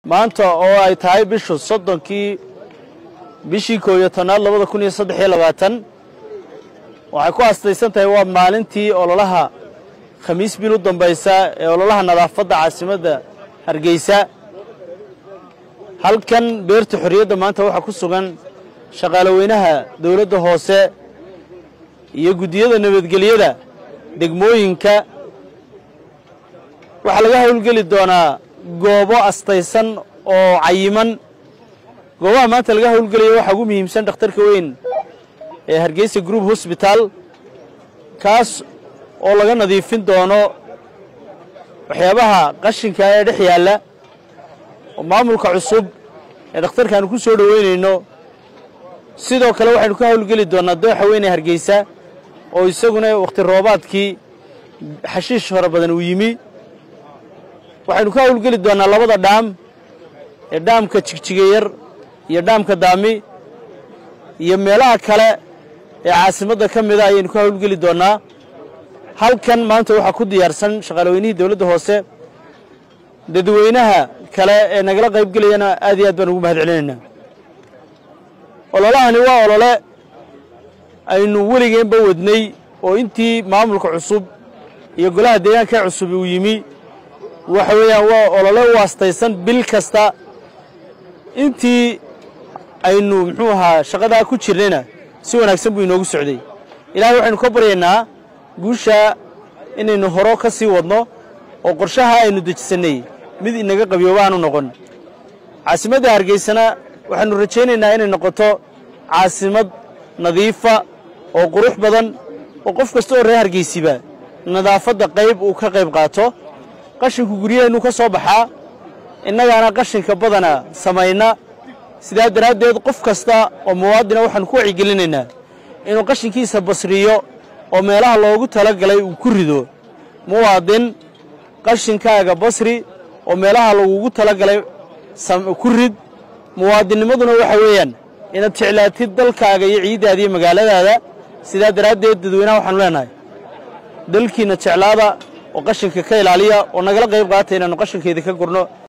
maanta oo ay tahay bishu soddonkii bishii koob iyo tobnaad labada kun iyo saddex iyo labaatan waxay ku astaysan tahay waa maalintii ololaha khamiis bil u dambaysa ee ololaha nadaafadda caasimadda hargeysa halkan beerta xorriyadda maanta waxaa ku sugan shaqaaloweynaha dowladda hoose iyo guddiyada nabadgelyada degmooyinka waxaa laga howlgeli doonaa goobo astaysan oo cayiman goobaha maanta laga howlgelaya waxaa ugu muhiimsan dhakhtarka weyn ee hargeysa group hosbital kaas oo laga nadiifin doono waxyaabaha qashinka ee dhex yaalla oo maamulka cusub ee dhakhtarkaanu ku soo dhoweynayno sidoo kale waxaynu ka howlgeli doonnaa dooxa weyn ee hargeysa oo isaguna wakhti roobaadkii xashiish fara badan uu yimi waxaynu ka howlgeli doonnaa labada dhaam ee dhaamka jigjigayar iyo dhaamka daami iyo meelaha kale ee caasimadda ka mida ayaynu ka howlgeli doonnaa halkan maanta waxaa ku diyaarsan shaqaalaweynihii dowladda hoose dadweynaha kale ee nagala qaybgelayana aad iyo aad baan ugu mahad celinaynaa ololahani waa olole aynu weligeenba wadnay oo intii maamulka cusub iyo golaha deegaanka ee cusub uu yimi waxa weeyaan waa olole u astaysan bil kasta intii aynu muxuu ahaa shaqadaa ku jirnayna si wanaagsan buu inoogu socday ilaahay waxaynu ka baryaynaa guushaa inaynu horo ka sii wadno oo qorshaha aynu dejisannay mid inaga qabiyooba aanu noqon caasimadda hargeysana waxaannu rajaynaynaa inay noqoto caasimad nadiifa oo qurux badan oo qof kasta oo reer hargeysiba nadaafadda qayb uu ka qayb qaato qashinku guryaheennuu ka soo baxaa innagaana qashinka badana samayna sidaa daraaddeed qof kasta oo muwaadina waxaannu ku wacyigelinaynaa inuu qashinkiisa basriyo oo meelaha loogu tala galay uu ku rido muwaadin qashinkaaga basri oo meelaha lagugu tala galay ku rid muwaadinnimaduna waxa weeyaan inaad jeclaatid dalkaaga iyo ciiddaada iyo magaaladaada sidaa daraaddeed dadweynaha waxaanu leenahay dalkiinna jeclaada oo qashinka ka ilaaliya oo nagala qayb qaata inaannu qashinkeeda ka gurno